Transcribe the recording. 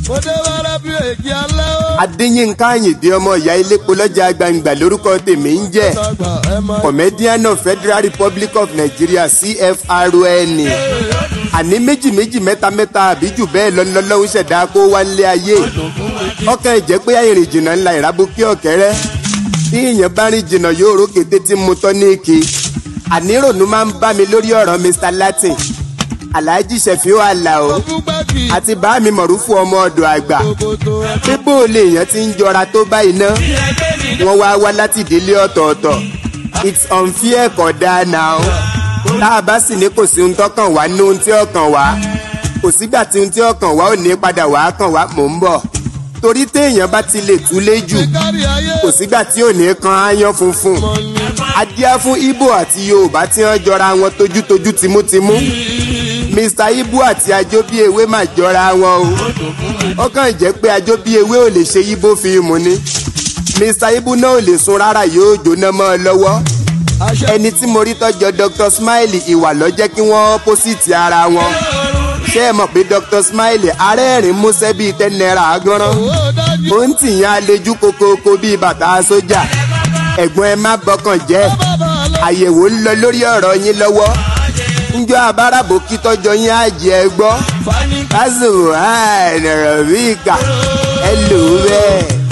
mo dé wẹ́rẹ́ bí èkì alẹ́ ó. adéyínká àyìndé ọmọ ìyá ilépo lọ́jà gbangba lórúkọ tèmi ń jẹ́ dàgbà ẹ máa. comedian of federal republic of nigeria cfrn àní méjì méjì mẹ́ta mẹ́ta àbí jù bẹ́ẹ̀ lọ́nlọ́lọ́hún ṣẹ̀dá kó wá ń lé ayé ọkàn ìjẹ́ pé àìrìn jìnnà ńlá ìrábùkí ọ̀kẹ́rẹ́ bí èèyàn bá rìn jìnnà yóò rókè tètè mú tọ́ ní èké ànírònú máa ń bá mi lórí ọ̀rọ̀ mr latin alhaji sefiu alao fún gbẹ́kì. àti bá mi mọ̀rúfù ọmọ ọ̀dọ̀ àgbà kòtò ẹ. pé bó o lè yàn ti ń jọra tó báyìí ná wọ́n wá wá láti ìdílé ọ̀tọ̀ọ̀tọ̀ it's unfair kò dáa náà tá a bá sì ní kò sí ohun tọkàn wá ní ohun tí ọkàn wá kò sígbà tí ohun tí ọkàn wá ò ní padà wá kàn wá mò ń bọ̀ torí téèyàn bá ti lè túlé jù kárí ayé. kò sígbà tí ò ní kan áyán funfun adíá fún ibo àti yorùbá tí wọ́n jọra wọn tójútójú tìmútìmú mr ibo àti ajóbíewé mà jọra wọn o ó kàn jẹ́ pé ajóbíewé ò lè ṣe ibo fíìmù ni mr ibo náà ò lè sun rárá yóò jóná mọ́ ọ lọ́wọ́ àṣẹ. ẹni tí mo rí tọ́jọ́ dr smiley ìwà ló jẹ́ kí wọ́n opposite ara wọn ṣé ẹ mọ̀ pé dr smiley arẹ́rìn músẹ́ bíi ten naira agánrán ó dájú. ó ń tìyàn àlejò kokoko bíi bàtà sójà ẹ̀gbọ́n ẹ má bọkàn jẹ́ bàbá àlọ́. àyẹ̀wò ń lọ lórí ọ̀rọ̀ yín lọ́wọ́ njọ́ abárabò kí tọ́jọ́ yín á jẹ́ ẹ gbọ́ fani. kásìmù àìnàrọ̀ bí ìkà ẹ lò ó bẹ́ẹ̀.